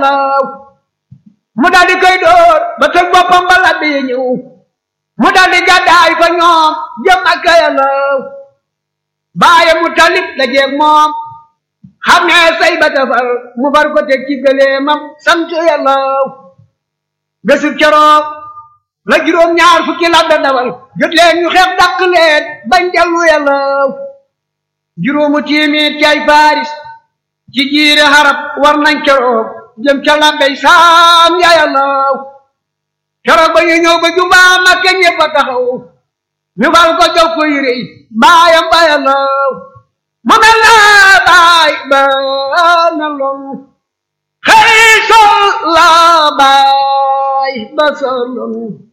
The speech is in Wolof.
yàllaw mu daldi koy dóor ba tëg boppam ba labbi ñëw mu daldi gàddaay fa ñoom jëm ak yàllaw baaye mu talib la jeeg moom xam ne say ba tafal mu far ko teg ci gëleemam sant yàllaw bésub keroog la juróom ñaar fukki labbe dawal jot leen ñu xeex dàq leen bañ dellu yàllaw juróomu tiimit ci ay faaris ci jiire xarab war nañ keroog jëm ca labbey saam ya yàllaw keroog ba ñu ñëw ba jumbaa Makka ñëpp a taxaw ñu fal ko jox ko yére yi baayam ba yàllaw mu mel na baay ba na lool xëy sol la baay ba sa lool